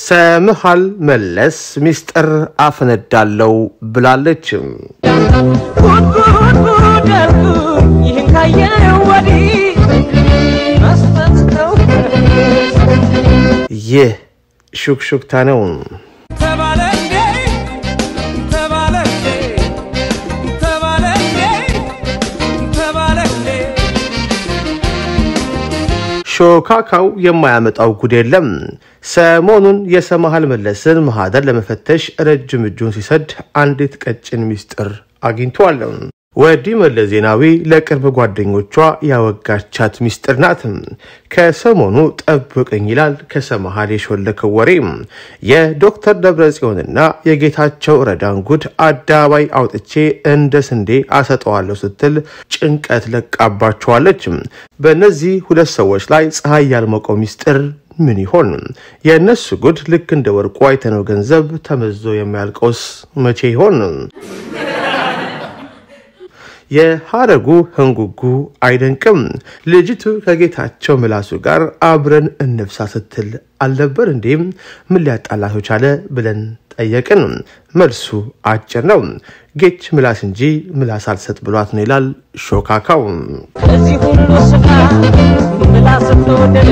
ሰምሃል መለስ ሚስጥር አፈነዳለው ብላለች። ይህን ካየው ወዲህ መስጠት ነው ይህ ሹክሹክታ ነው። ተባለ እንዴ ተባለ እንዴ ተባለ እንዴ ተባለ እንዴ ሾካካው የማያመጣው ጉድ የለም። ሰሞኑን የሰምሃል መለስን ማህደር ለመፈተሽ ረጅም እጁን ሲሰድ አንዲት ቀጭን ሚስጥር አግኝቷል። ወዲህ መለስ ዜናዊ ለቅርብ ጓደኞቿ ያወጋቻት ሚስጥር ናት። ከሰሞኑ ጠብቅኝ ይላል ከሰምሃል የሾለከው ወሬ የዶክተር ደብረጽዮንና የጌታቸው ረዳን ጉድ አደባባይ አውጥቼ እንደ ስንዴ አሰጠዋለሁ ስትል ጭንቀት ለቃባቸዋለች። በእነዚህ ሁለት ሰዎች ላይ ፀሐይ ያልሞቀው ሚስጥር ምን ይሆን? የእነሱ ጉድ ልክ እንደ ወርቁ አይተነው ገንዘብ ተመዞ የሚያልቀውስ መቼ ይሆን? የሐረጉ ህንጉጉ አይደንቅም። ልጅቱ ከጌታቸው ምላሱ ጋር አብረን እንብሳ ስትል አልነበር እንዴም? ምን ሊያጣላቸው ቻለ ብለን ጠየቅን። መልሱ አጭር ነው። ጌች ምላስ እንጂ ምላስ አልሰጥ ብሏት ነው ይላል ሾካካው። ከዚህ ሁሉ ስፍራ ምላስ ተወደደ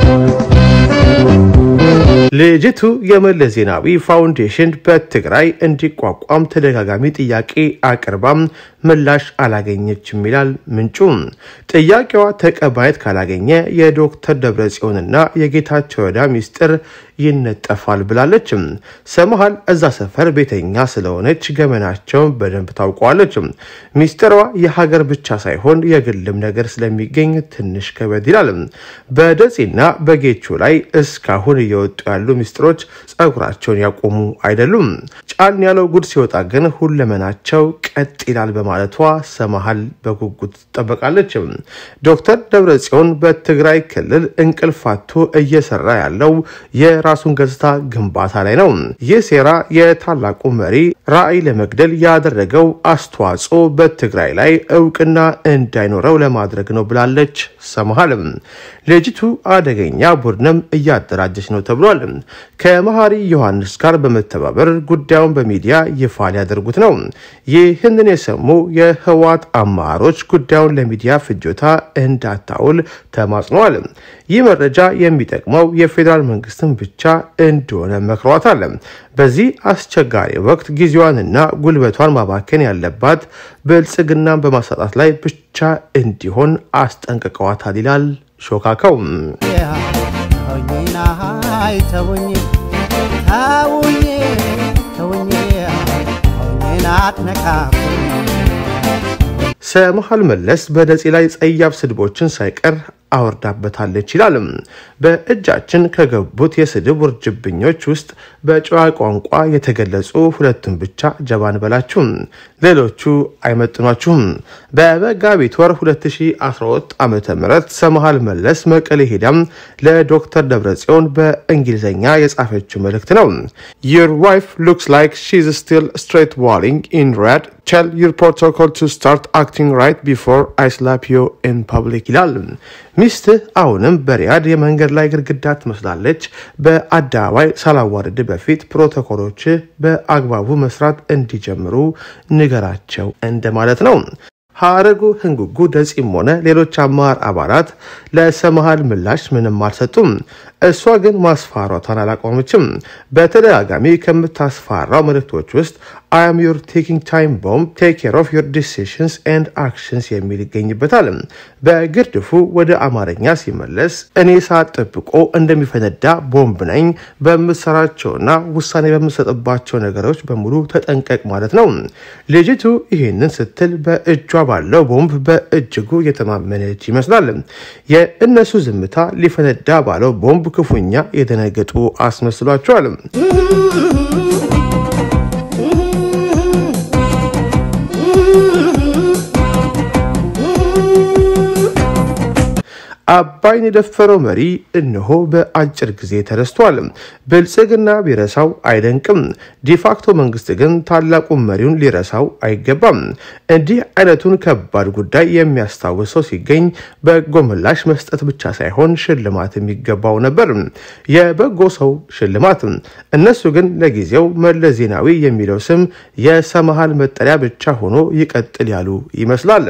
ልጅቱ የመለስ ዜናዊ ፋውንዴሽን በትግራይ እንዲቋቋም ተደጋጋሚ ጥያቄ አቅርባም ምላሽ አላገኘችም ይላል ምንጩ። ጥያቄዋ ተቀባይነት ካላገኘ የዶክተር ደብረጽዮንና የጌታቸው ረዳ ሚስጥር ይነጠፋል ብላለች። ሰምሃል እዛ ሰፈር ቤተኛ ስለሆነች ገመናቸውን በደንብ ታውቀዋለች። ሚስጥሯ የሀገር ብቻ ሳይሆን የግልም ነገር ስለሚገኝ ትንሽ ከበድ ይላል። በደጺና በጌቹ ላይ እስካሁን እየወጡ ያሉ ሚስጥሮች ጸጉራቸውን ያቆሙ አይደሉም። ጫን ያለው ጉድ ሲወጣ ግን ሁለመናቸው ቀጥ ይላል በማለቷ ሰምሃል በጉጉት ትጠበቃለች። ዶክተር ደብረጽዮን በትግራይ ክልል እንቅልፍ አጥቶ እየሰራ ያለው የራሱን ገጽታ ግንባታ ላይ ነው። ይህ ሴራ የታላቁ መሪ ራዕይ ለመግደል ያደረገው አስተዋጽኦ በትግራይ ላይ እውቅና እንዳይኖረው ለማድረግ ነው ብላለች ሰምሃል። ልጅቱ አደገኛ ቡድንም እያደራጀች ነው ተብሏል። ከመሐሪ ዮሐንስ ጋር በመተባበር ጉዳዩን በሚዲያ ይፋ ሊያደርጉት ነው። ይህንን የሰሙ የህወሓት አመራሮች ጉዳዩን ለሚዲያ ፍጆታ እንዳታውል ተማጽነዋል። ይህ መረጃ የሚጠቅመው የፌዴራል መንግስትን ብቻ እንደሆነ መክሯታል። በዚህ አስቸጋሪ ወቅት ጊዜዋንና ጉልበቷን ማባከን ያለባት ብልጽግናን በማሳጣት ላይ ብቻ እንዲሆን አስጠንቅቀዋታል ይላል ሾካካው። ተውኝና ሀይ ተውኝ ተውኝ ተውኝ ተውኝና አትነካኩኝ ሰምሃል መለስ በደጺ ላይ ጸያፍ ስድቦችን ሳይቀር አወርዳበታለች ይላል። በእጃችን ከገቡት የስድብ ውርጅብኞች ውስጥ በጨዋ ቋንቋ የተገለጹ ሁለቱን ብቻ ጀባን በላችሁ፣ ሌሎቹ አይመጥኗችሁም። በመጋቢት ወር 2012 ዓ ም ሰምሃል መለስ መቀሌ ሄዳም ለዶክተር ደብረጽዮን በእንግሊዝኛ የጻፈችው መልእክት ነው። your wife looks like she's still straight walling in red tell your protocol to start acting right before I slap you in public ይላል። ሚስትህ አሁንም በሪያድ የመንገድ ላይ ግድግዳ ትመስላለች። በአደባባይ ሳላዋርድ በፊት ፕሮቶኮሎች በአግባቡ መስራት እንዲጀምሩ ንገራቸው እንደማለት ነው። ሐረጉ ህንጉጉ ደጺም ሆነ ሌሎች አመራር አባላት ለሰምሃል ምላሽ ምንም አልሰጡም። እሷ ግን ማስፈራሯቷን አላቆመችም። በተደጋጋሚ ከምታስፈራራው መልእክቶች ውስጥ አም ዩር ቴኪንግ ታይም ቦምብ ቴክ ኬር ኦፍ ዩር ዲሲሽንስ ኤንድ አክሽንስ የሚል ይገኝበታል። በግርድፉ ወደ አማርኛ ሲመለስ እኔ ሰዓት ጠብቆ እንደሚፈነዳ ቦምብ ነኝ፣ በምሰራቸውና ውሳኔ በምሰጥባቸው ነገሮች በሙሉ ተጠንቀቅ ማለት ነው። ልጅቱ ይህንን ስትል በእጇ ባለው ቦምብ በእጅጉ የተማመነች ይመስላል። የእነሱ ዝምታ ሊፈነዳ ባለው ቦምብ ክፉኛ የደነገጡ አስመስሏቸዋል። አባይን የደፈረው መሪ እነሆ በአጭር ጊዜ ተረስቷል። ብልጽግና ቢረሳው አይደንቅም። ዲፋክቶ መንግስት ግን ታላቁን መሪውን ሊረሳው አይገባም። እንዲህ አይነቱን ከባድ ጉዳይ የሚያስታውሰው ሲገኝ በጎ ምላሽ መስጠት ብቻ ሳይሆን ሽልማት የሚገባው ነበር። የበጎ ሰው ሽልማት። እነሱ ግን ለጊዜው መለስ ዜናዊ የሚለው ስም የሰመሃል መጠሪያ ብቻ ሆኖ ይቀጥል ያሉ ይመስላል።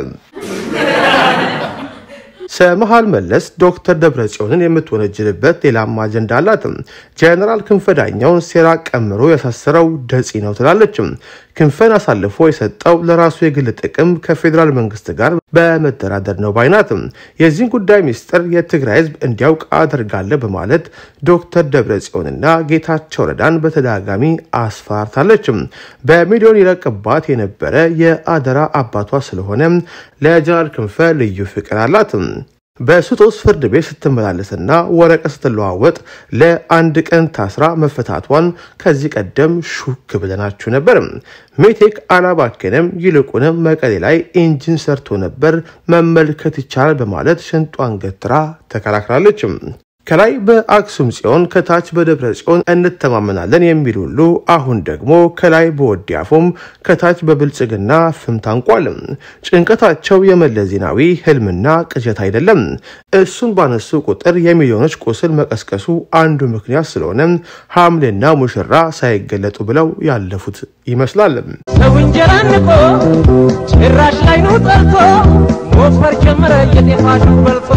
ሰመሃል መለስ ዶክተር ደብረጽዮንን የምትወነጅልበት ሌላም አጀንዳ አላት። ጀነራል ክንፈ ዳኘውን ሴራ ቀምሮ ያሳሰረው ደጺ ነው ትላለች። ክንፈን አሳልፎ የሰጠው ለራሱ የግል ጥቅም ከፌዴራል መንግስት ጋር በመደራደር ነው ባይናት። የዚህን ጉዳይ ሚስጥር የትግራይ ህዝብ እንዲያውቅ አደርጋለሁ በማለት ዶክተር ደብረጽዮንና ጌታቸው ረዳን በተደጋጋሚ አስፈራርታለች። በሚሊዮን ይረቅባት የነበረ የአደራ አባቷ ስለሆነ ለጀነራል ክንፈ ልዩ ፍቅር አላት። በስጦስ ፍርድ ቤት ስትመላለስና ወረቀት ስትለዋወጥ ለአንድ ቀን ታስራ መፈታቷን ከዚህ ቀደም ሹክ ብለናችሁ ነበር። ሜቴክ አላባከንም፣ ይልቁንም መቀሌ ላይ ኢንጂን ሰርቶ ነበር መመልከት ይቻላል በማለት ሽንጧን ገትራ ተከራክራለች። ከላይ በአክሱም ጽዮን ከታች በደብረ ጽዮን እንተማመናለን የሚል ሁሉ አሁን ደግሞ ከላይ በወዲያፎም ከታች በብልጽግና ፍም ታንቋል። ጭንቀታቸው የመለስ ዜናዊ ህልምና ቅዠት አይደለም። እሱን ባነሱ ቁጥር የሚሊዮኖች ቁስል መቀስቀሱ አንዱ ምክንያት ስለሆነ ሐምሌና ሙሽራ ሳይገለጡ ብለው ያለፉት ይመስላል። ሰው እንጀራ ንቆ ጭራሽ ላይ ነው ጠርቶ ሞፈር ጀመረ የጤፋሹ በልቶ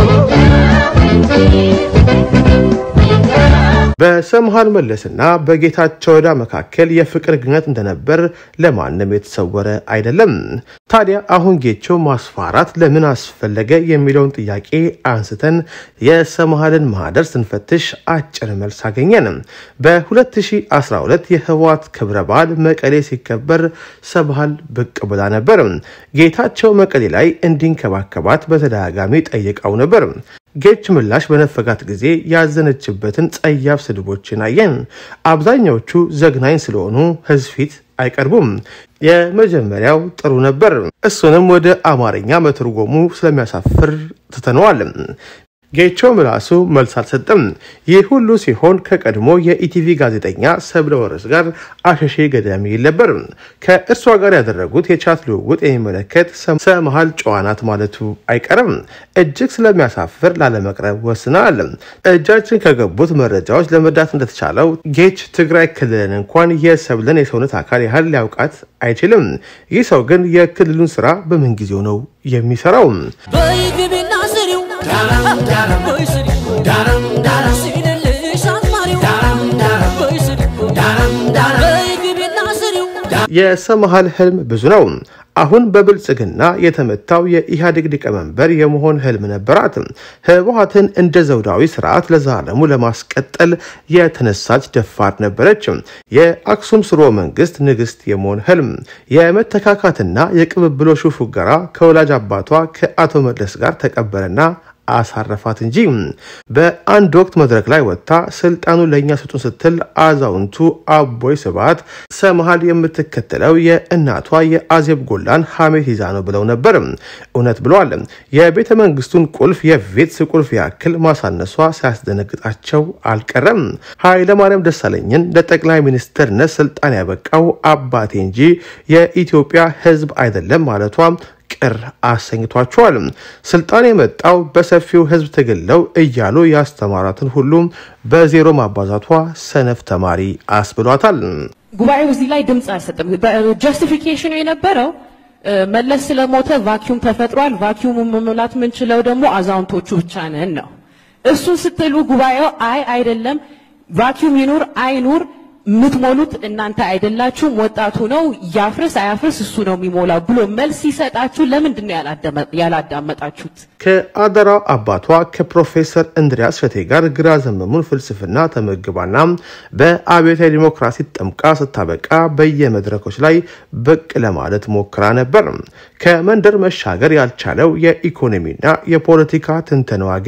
በሰምሃል መለስና በጌታቸው ረዳ መካከል የፍቅር ግንኙነት እንደነበር ለማንም የተሰወረ አይደለም። ታዲያ አሁን ጌቾ ማስፈራራት ለምን አስፈለገ የሚለውን ጥያቄ አንስተን የሰምሃልን ማህደር ስንፈትሽ አጭር መልስ አገኘን። በ2012 የህወሓት ክብረ በዓል መቀሌ ሲከበር ሰምሃል ብቅ ብላ ነበር። ጌታቸው መቀሌ ላይ እንዲንከባከባት በተደጋጋሚ ጠይቀው ነበር። ጌች ምላሽ በነፈጋት ጊዜ ያዘነችበትን ጸያፍ ስድቦችን አየን። አብዛኛዎቹ ዘግናኝ ስለሆኑ ህዝብ ፊት አይቀርቡም። የመጀመሪያው ጥሩ ነበር። እሱንም ወደ አማርኛ መተርጎሙ ስለሚያሳፍር ትተነዋል። ጌቾ ምላሱ መልስ አልሰጠም። ይህ ሁሉ ሲሆን ከቀድሞ የኢቲቪ ጋዜጠኛ ሰብለ ወረስ ጋር አሸሼ ገዳሚ ይል ነበር። ከእርሷ ጋር ያደረጉት የቻት ልውውጥ የሚመለከት ሰመሃል ጨዋናት ማለቱ አይቀርም። እጅግ ስለሚያሳፍር ላለመቅረብ ወስናል። እጃችን ከገቡት መረጃዎች ለመርዳት እንደተቻለው ጌች ትግራይ ክልልን እንኳን የሰብለን የሰውነት አካል ያህል ሊያውቃት አይችልም። ይህ ሰው ግን የክልሉን ስራ በምን ጊዜው ነው የሚሰራው? በይግቢና ስሪው በይ ስሪው ሲልልሽ አዝማሪው በይ ስሪው በይግቢና ስሪው የሰመሃል ህልም ብዙ ነው። አሁን በብልጽግና የተመታው የኢህአዴግ ሊቀመንበር የመሆን ህልም ነበራት። ህወሓትን እንደ ዘውዳዊ ስርዓት ለዘላለሙ ለማስቀጠል የተነሳች ደፋር ነበረች። የአክሱም ስርወ መንግስት ንግስት የመሆን ህልም፣ የመተካካትና የቅብብሎሹ ፉገራ ከወላጅ አባቷ ከአቶ መለስ ጋር ተቀበረና አሳረፋት እንጂ በአንድ ወቅት መድረክ ላይ ወጥታ ስልጣኑን ለእኛ ስጡን ስትል አዛውንቱ አቦይ ስብሃት ሰመሃል የምትከተለው የእናቷ የአዜብ ጎላን ሐሜት ይዛ ነው ብለው ነበር። እውነት ብለዋል። የቤተ መንግስቱን ቁልፍ የቬትስ ቁልፍ ያክል ማሳነሷ ሳያስደነግጣቸው አልቀረም። ኃይለማርያም ደሳለኝን ለጠቅላይ ሚኒስትርነት ስልጣን ያበቃው አባቴ እንጂ የኢትዮጵያ ህዝብ አይደለም ማለቷ ቅር አሰኝቷቸዋል። ስልጣን የመጣው በሰፊው ህዝብ ትግለው እያሉ ያስተማራትን ሁሉም በዜሮ ማባዛቷ ሰነፍ ተማሪ አስብሏታል። ጉባኤው እዚህ ላይ ድምፅ አይሰጥም። ጀስቲፊኬሽኑ የነበረው እ፣ መለስ ስለሞተ ቫኪዩም ተፈጥሯል። ቫኪዩሙ መሙላት የምንችለው ደግሞ አዛውንቶቹ ብቻ ነን ነው። እሱን ስትሉ ጉባኤው አይ አይደለም፣ ቫኪዩም ይኑር አይኑር የምትሞሉት እናንተ አይደላችሁም፣ ወጣቱ ነው፣ ያፍርስ አያፍርስ እሱ ነው የሚሞላው ብሎ መልስ ሲሰጣችሁ ለምንድን ነው ያላዳመ- ያላዳመጣችሁት? ከአደራ አባቷ ከፕሮፌሰር እንድሪያስ ሸቴ ጋር ግራ ዘመሙን ፍልስፍና ተመግባና በአብዮታዊ ዲሞክራሲ ጠምቃ ስታበቃ በየመድረኮች ላይ ብቅ ለማለት ሞክራ ነበር። ከመንደር መሻገር ያልቻለው የኢኮኖሚና የፖለቲካ ትንተናዋ ግን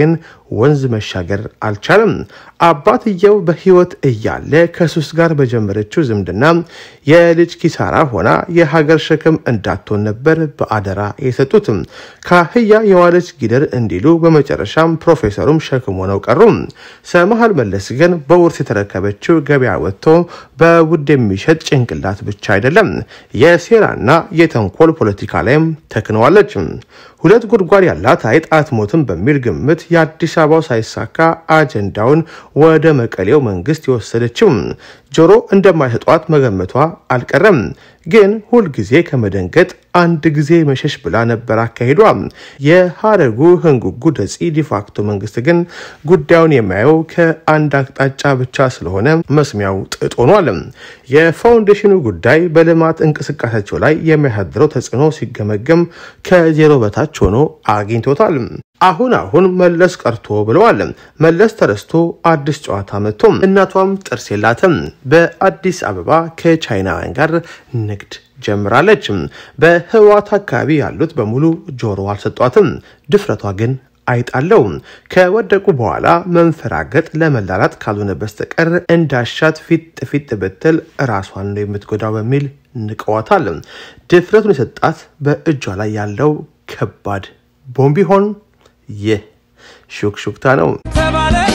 ወንዝ መሻገር አልቻለም። አባትየው በሕይወት እያለ ከሱስ ጋር በጀመረችው ዝምድና የልጅ ኪሳራ ሆና የሀገር ሸክም እንዳትሆን ነበር በአደራ የሰጡት። ከአህያ የዋለች ጊደር እንዲሉ በመጨረሻም ፕሮፌሰሩም ሸክም ሆነው ቀሩ። ሰመሃል መለስ ግን በውርስ የተረከበችው ገበያ ወጥቶ በውድ የሚሸጥ ጭንቅላት ብቻ አይደለም፣ የሴራና የተንኮል ፖለቲካ ላይም ተክነዋለች። ሁለት ጉድጓድ ያላት አይጥ አትሞትም በሚል ግምት የአዲስ አበባው ሳይሳካ አጀንዳውን ወደ መቀሌው መንግስት የወሰደችው ጆሮ እንደማይሰጧት መገመቷ አልቀረም። ግን ሁልጊዜ ከመደንገጥ አንድ ጊዜ መሸሽ ብላ ነበር አካሂዷ። የሀረጉ ህንጉጉ ደጺ ዲፋክቶ መንግስት ግን ጉዳዩን የሚያየው ከአንድ አቅጣጫ ብቻ ስለሆነ መስሚያው ጥጥ ሆኗል። የፋውንዴሽኑ ጉዳይ በልማት እንቅስቃሴያቸው ላይ የሚያሳድረው ተጽዕኖ ሲገመገም ከዜሮ በታች ሆኖ አግኝቶታል። አሁን አሁን መለስ ቀርቶ ብለዋል። መለስ ተረስቶ አዲስ ጨዋታ መጥቶ እናቷም ጥርስ የላትም። በአዲስ አበባ ከቻይናውያን ጋር ንግድ ጀምራለች። በህዋት አካባቢ ያሉት በሙሉ ጆሮ አልሰጧትም። ድፍረቷ ግን አይጣለው ከወደቁ በኋላ መንፈራገጥ ለመላላት ካልሆነ በስተቀር እንዳሻት ፊት ፊት ብትል ራሷን ነው የምትጎዳው በሚል ንቀዋታል። ድፍረቱን የሰጣት በእጇ ላይ ያለው ከባድ ቦምብ ይሆን? ይህ ሹክሹክታ ነው። ተባለ